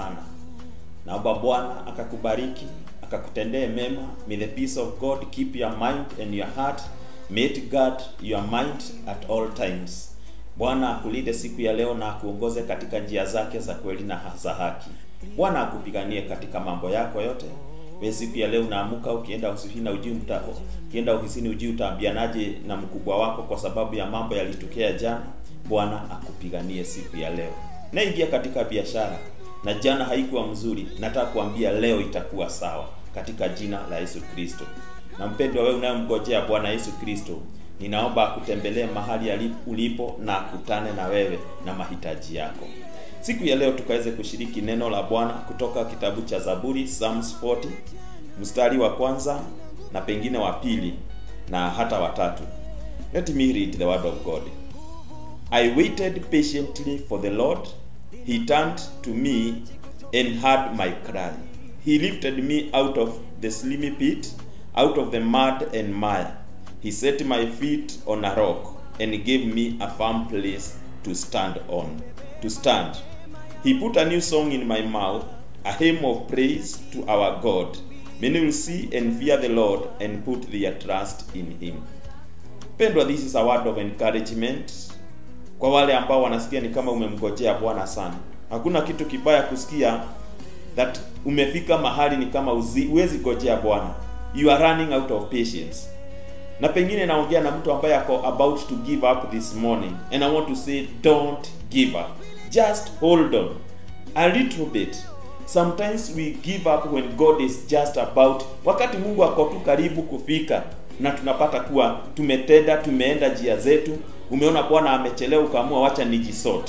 sana. Naomba Bwana akakubariki, akakutendee mema. May the peace of God keep your mind and your heart. May it guard your mind at all times. Bwana akulinde siku ya leo na akuongoze katika njia zake za kweli na za haki. Bwana akupiganie katika mambo yako yote. Wewe siku ya leo unaamuka ukienda ofisini na ujui mta, ukienda ofisini ujui utaambianaje na mkubwa wako kwa sababu ya mambo yalitokea jana. Bwana akupiganie siku ya leo. Naingia katika biashara na jana haikuwa mzuri, nataka kuambia leo itakuwa sawa katika jina la Yesu Kristo. Na mpendwa, wewe unayemngojea Bwana Yesu Kristo, ninaomba akutembelee mahali ulipo na akutane na wewe na mahitaji yako. Siku ya leo tukaweze kushiriki neno la Bwana kutoka kitabu cha Zaburi Psalms 40 mstari wa kwanza na pengine wa pili na hata watatu. Let me read the word of God. I waited patiently for the Lord. He turned to me and heard my cry. He lifted me out of the slimy pit, out of the mud and mire. He set my feet on a rock and gave me a firm place to stand on. To stand. He put a new song in my mouth, a hymn of praise to our God. Many will see and fear the Lord and put their trust in him. Pendwa, this is a word of encouragement kwa wale ambao wanasikia ni kama umemgojea Bwana sana. Hakuna kitu kibaya kusikia that umefika mahali ni kama uzi, uwezi gojea Bwana. You are running out of patience. Na pengine naongea na mtu ambaye ako about to give up this morning and I want to say don't give up. Just hold on a little bit. Sometimes we give up when God is just about, wakati Mungu ako tu karibu kufika na tunapata kuwa tumetenda, tumeenda njia zetu. Umeona Bwana amechelewa, ukaamua wacha nijisort.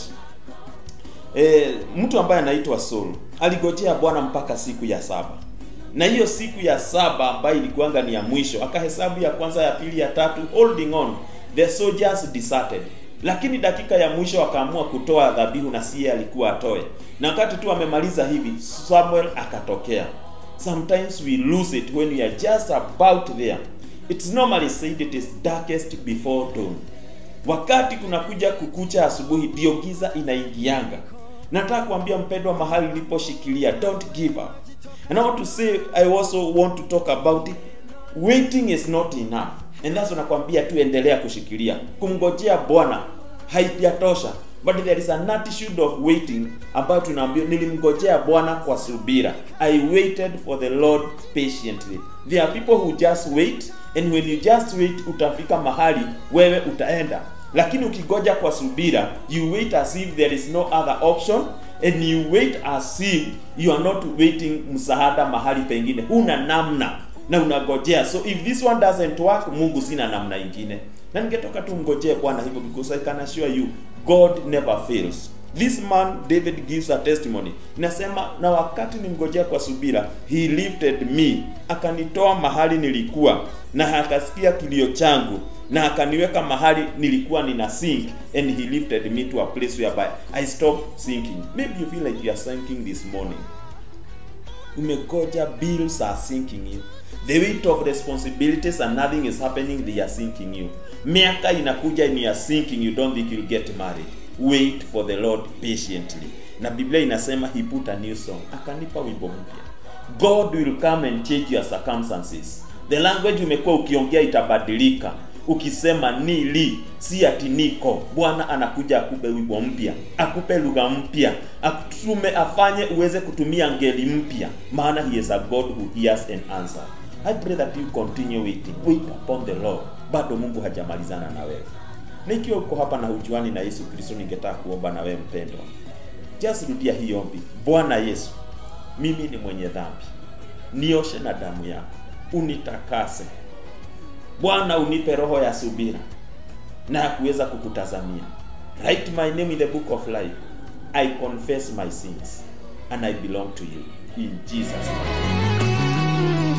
E, mtu ambaye anaitwa Saul aligojea Bwana mpaka siku ya saba, na hiyo siku ya saba ambayo ilikuanga ni ya mwisho, akahesabu ya kwanza, ya pili, ya tatu, holding on, the soldiers deserted lakini dakika ya mwisho akaamua kutoa dhabihu na siye alikuwa atoe, na wakati tu amemaliza hivi, Samuel akatokea. Sometimes we lose it when we are just about there. It's normally said it is darkest before dawn. Wakati kunakuja kukucha asubuhi, ndio giza inaingianga. Nataka kuambia mpendwa, mahali uliposhikilia, don't give up. And I want to say, I also want to talk about it. Waiting is not enough. And that's nakwambia tu endelea kushikilia. Kumngojea Bwana haijatosha. But there is an attitude of waiting ambayo tunaambiwa nilimngojea Bwana kwa subira. I waited for the Lord patiently. There are people who just wait and when you just wait utafika mahali wewe utaenda. Lakini ukigoja kwa subira, you wait as if there is no other option and you wait as if you are not waiting msaada mahali pengine. Huna namna na unagojea. So if this one doesn't work, Mungu sina namna ingine. Na ningetoka tu mgojee Bwana hivyo because I can assure you God never fails. This man David gives a testimony. Inasema na wakati nimngojea kwa subira, he lifted me, akanitoa mahali nilikuwa na akasikia kilio changu na akaniweka mahali nilikuwa nina sink and he lifted me to a place whereby I stopped sinking. Maybe you feel like you are sinking this morning. Umegoja, bills are sinking you. The weight of responsibilities and nothing is happening, they are sinking you. Miaka inakuja ni are sinking, you don't think you'll get married. Wait for the Lord patiently. Na Biblia inasema he put a new song. Akanipa wimbo mpya. God will come and change your circumstances. The language umekuwa ukiongea itabadilika. Ukisema nili, si ati niko. Bwana anakuja akupe wimbo mpya, akupe lugha mpya, akutume afanye uweze kutumia ngeli mpya, maana he is a God who hears and answers. I pray that you continue waiting. Wait upon the Lord. Bado Mungu hajamalizana na wewe. Na ikiwa uko hapa na hujuani na Yesu Kristo, ningetaka kuomba na wewe mpendwa, just rudia hii ombi. Bwana Yesu, mimi ni mwenye dhambi, nioshe na damu yako, unitakase Bwana, unipe roho ya subira na ya kuweza kukutazamia. Write my name in the book of life. I confess my sins and I belong to you in Jesus name.